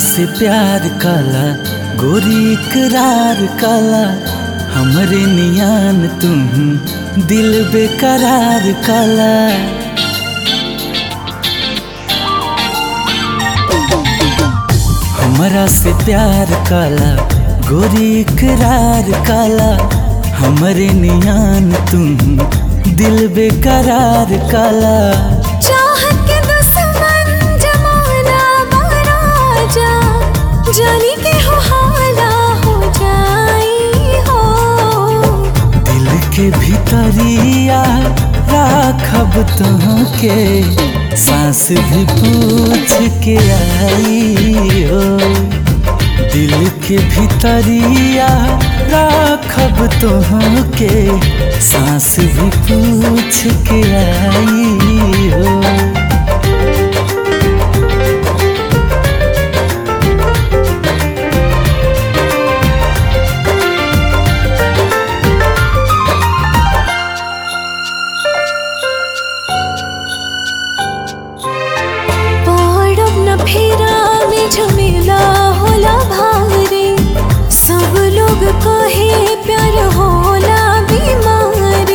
से प्यार काला गोरी इकरार काला हमरे नियान तुम दिल बेकरार काला हमरा से प्यार काला गोरी इकरार काला हमरे नियान तुम दिल बेकरार काला चाहत के दुश्मन जमाना बराजा जानी के हो हाला हो जाई हो दिल के भीतरिया राखब के सांस भी पूछ के आई हो दिल के भीतरिया राखब के सांस भी पूछ के आई हो पड़ब न फेरा में झमेला होला भारी सब लोग कहे प्यार होला बीमारी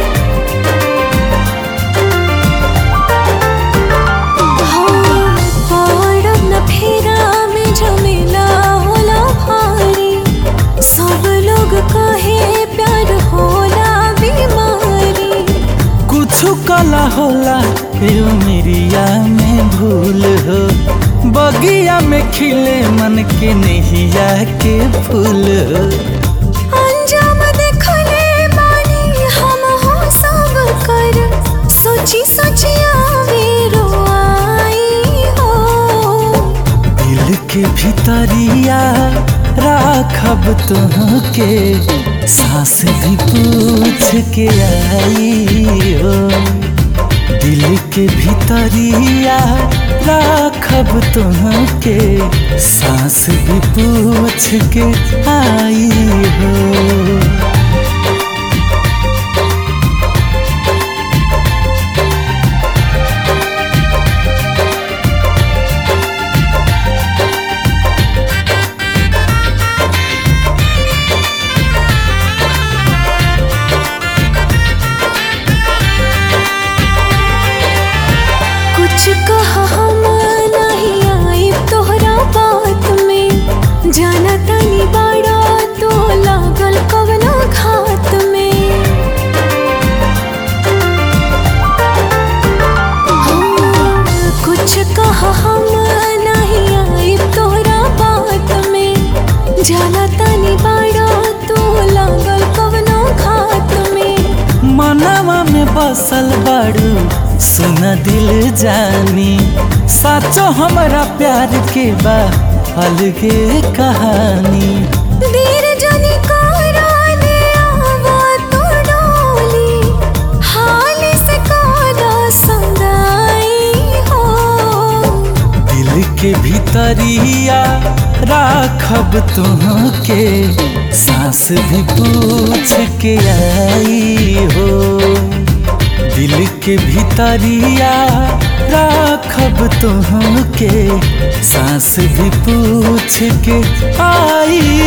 हाँ, पड़ब न फेरा में झमेला होला भारी सब लोग कहे प्यार होला बीमारी कुछ कला होला यो मेरिया में भूल हो बगिया में खिले मन के नहिया के फूल हो अंजाम देखले बानी हम हो सब कर सोची सोची आवे रोआई हो दिल के भीतरिया राखब के सांस भी पूछ के आई हो दिल के भीतरिया राखब के सांस भी पूछ के आई हो कुछ कहा हम नहीं आई तोहरा बात में जाना तनी बड़ा तो लागल कवना घात में हाँ, कुछ कहा हम नहीं आई तोहरा बात में जाना तनी बड़ा तो लागल कवना घात में मनवा में बसल बाड़ू सुन दिल जानी साचो हमरा प्यार के बा अलगे कहानी देर जनी करा दे आवा तो डोली हाल से कादा संदाई हो दिल के भीतरिया राखब के सांस भी पूछ के आई हो दिल के भीतरिया राखब के सांस भी पूछ के आई